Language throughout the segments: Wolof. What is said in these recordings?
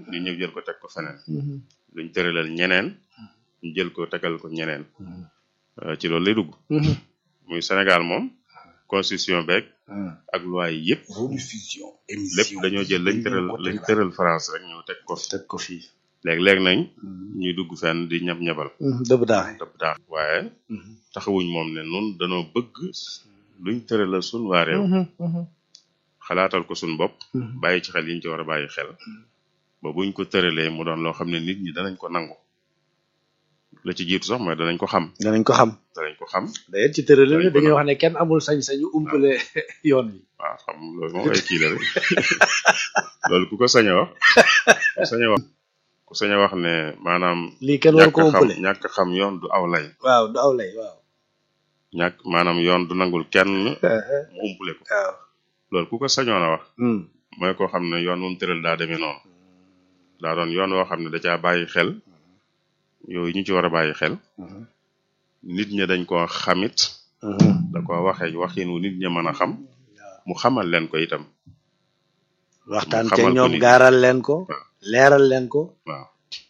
ñu ñëw jël ko teg ko feneen luñ tëralal ñeneen ñu jël ko tegal ko ñeneen Euh, ci loolu lay dugg muy Sénégal moom constitution beeg ak loi yi yëpp rediffusion lépp dañoo jël lañ tëral lañ tëral France rek ñëw teg ko fi teg ko fii léeg-léeg nañ ñuy dugg fenn di ñab ñabal dëbb daaxe dëpp daax waaye taxawuñ moom ne nun danoo bëgg luñ tëralal sun waa réew xalaatal ko suñ bopp bàyyi ci xel yiñ ci war a bàyyi xel ba buñ ko tëralee mu doon loo xam ne nit ñi danañ ko nangu la ci jiitu sax mooy danañ ko xam danañ ko xam danañ ko xam d'ailleurs ci tërale bi dañuy wax ne kenn amul sañ-sañu umpale yoon wi waaw xam loolu moom ay kii la rek loolu ku ko sañ a wax ku sañ a wax ku sañ a wax ne maanaam lii kenn war ñàkk ko xam umpale ñàkk xam yoon du aw lay waaw du aw lay waaw ñàkk maanaam yoon du nangul kenn mu umpule ko waaw loolu ku ko sañoon a wax Hmm. mooy koo xam ne yoon moom tëral daa demee noonu daa doon yoon woo xam ne da caa bàyyi xel yooyu ñu ci war a bàyyi xel nit ñi dañ koo xamit da ko waxee waxin wu nit ñi mën a xam mu xamal leen ko itam waxtaan mu ca xamal ko ñoom nit. gaaral leen ko waaw. leeral leen ko waaw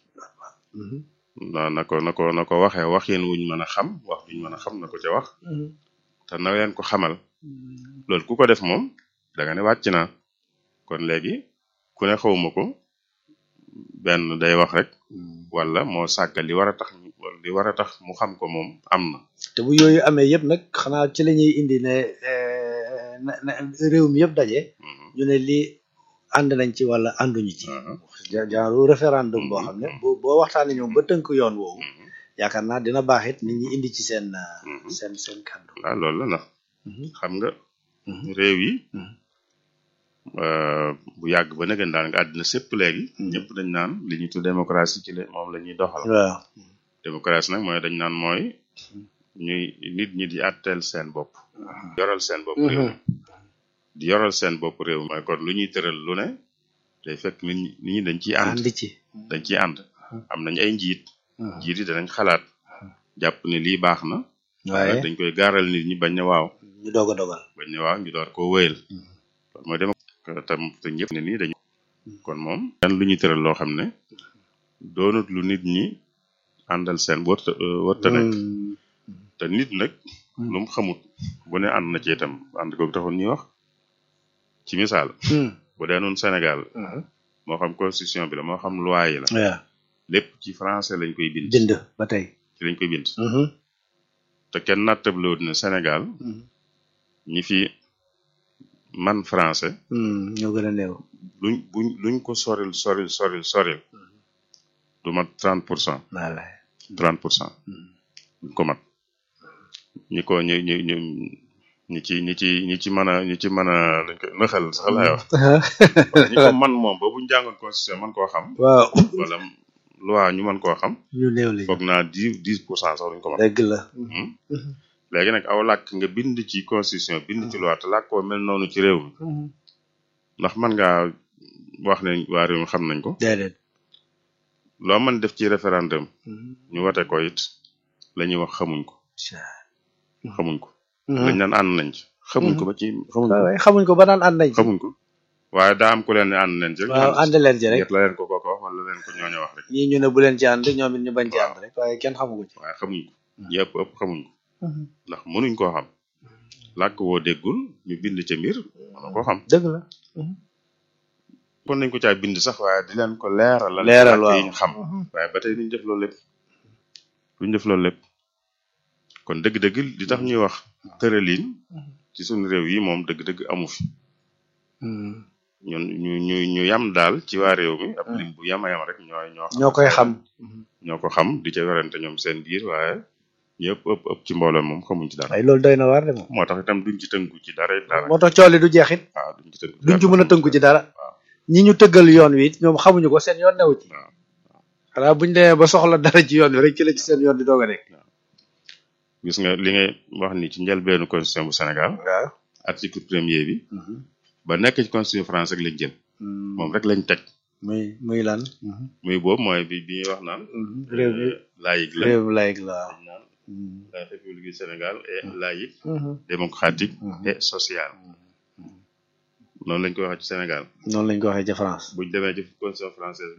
na na ko na ko na ko waxee waxin wuñ mën a xam wax wuñ mën a xam na ko ca wax te na leen ko xamal loolu ku ko def moom da nga ne wàcc naa kon léegi ku ne xawma ko benn day wax rek wala moo sàggal li war a tax ñu- li war a tax mu xam ko moom am na te bu yooyu amee yëpp nag xanaa ci la ñuy indi ne eh, na na réew mi yëpp daje Mhm. ñu ne lii ànd nañ ci wala ànduñu ci Mhm. ja- genre référendum boo xam ne boo boo waxtaanee ñoom ba tënk yoon woowu Mhm. yaakaar naa dina baax it nit ñi indi ci seen uh, Mhm. seen seen kàddu waaw loolu la ndax Mhm. xam nga Mhm. réew yi Mhm. euh, bu yàgg ba nëgën daan nga àddina sépp léegi Mhm. ñëpp dañ naan li ñuy tudd démocratie ci la moom la ñuy doxal waaw démocratie nag mooy dañ naan mooy ñuy nit ñi di àtteel seen bopp yoral seen bopp réew mi di yoral seen bopp réew mi mooy kon lu ñuy tëral lu ne day fekk nit ñi nit ñi dañ ciy ànd àndi ci dañ ciy ànd am nañ ay njiit njiit yi danañ xalaat jàpp ne lii baax na waaye dañ koy gaaral nit ñi bañ ne waaw ñu doog a dogal bañ ne waaw ñu door koo wéyal loolu mooy dem tam te ñëpp ne nii dañu kon moom dan lu ñuy tëral loo xam ne doonut lu nit ñi àndal seen wërta wërta nekk te nit nag lu mu xamut bu ne ànd na ci itam ànd googu taxul ñuy wax ci misaal bu dee noonu Sénégal moo xam constitution bi la moo xam loi yi la waaw lépp ci français lañ koy bind bind ba tey ci lañ koy bind te kenn nattablewut ne Sénégal ñi fi man français ñoo gën a néew luñ buñ luñ ko soril soril soril soril du mat trente pour cent voilà trente pour cent duñ ko mat ñi ko ñu ñu ñu ñi ci ñi ci ñi ci mën a ñi ci mën a lañ ko nëxal sax laay wax wala ñi ko man moom ba buñ jàngoon constitution man koo xam waaw wala loi ñu mën koo xam ñu néew lañu foog naa dix dix pour cent sax duñ ko mat dëgg la Hmm? léegi nag aw làkk nga bind ci constitution bind ci loi te làkkoo mel noonu ci réew mi ndax man ngaa wax ne waa réew mi xam nañ ko déedéet loo mën def ci référendum ñu wate ko it la ñuy wax xamuñ ko xamuñ ko lañ naan ànd nañ ci xamuñ ko ba ci xamuñ ko waaw waaye xamuñ ko ba naan ànd nañ ci xamuñ ko waaye daa am ku leen ne ànd nañ ci rek waaw ànd leen ci rek la leen ko kooku wax wala leen ko ñooñu wax rek ñii ñu ne bu leen ci ànd ñoom it ñu bañ ci ànd rek waaye kenn xamu ko ci waaye xamuñ ko ñi ëpp ëpp xamuñ ko ndax mënuñ koo xam làkk woo déggul ñu bind ca mbir mënu koo xam dëgg la kon nañ ko caa bind sax waaye di leen ko leeral lan Leeral, làkk waaw. yi ñu xam waaye ba tey duñ def loolu lépp duñ def loolu lépp kon dëgg-dëgg li tax ñuy wax tëralin ci suñu réew yi moom dëgg-dëgg amu fi ñun ñu ñu ñu yam daal ci waa réew mi ab lim bu yama yam rek ñooy ñoo ñoo koy xam ñoo ko xam di ca werante ñoom seen biir waaye ñëpp ëpp ëpp ci mbooloo moom xamuñ ci dara waaye loolu doy na waar de moom moo tax itam duñ ci tënku ci dara dara moo tax cooli du jeexit waaw duñ ci tënku duñ ci mën a tënku ci dara waaw. ñi ñu tëggal yoon wi it ñoom xamuñu ko seen yoon newu ci waaw. xanaa buñ demee ba soxla dara ci yoon wi rek ci la ci seen yoon di doog a nekk gis nga li ngay wax ni ci njëlbeenu constitution bu Sénégal waaw article premier bi ba nekk ci constitution français rek lañ jël moom rek lañ teg muy muy lan muy boobu mooy bi bi ñuy wax naan réew mi laïque la réew mi laïque la waaw naan la république du Sénégal est laïque démocratique et sociale noonu lañ ko waxee ci Sénégal noonu lañ ko waxee ca France buñ demee ci constitution française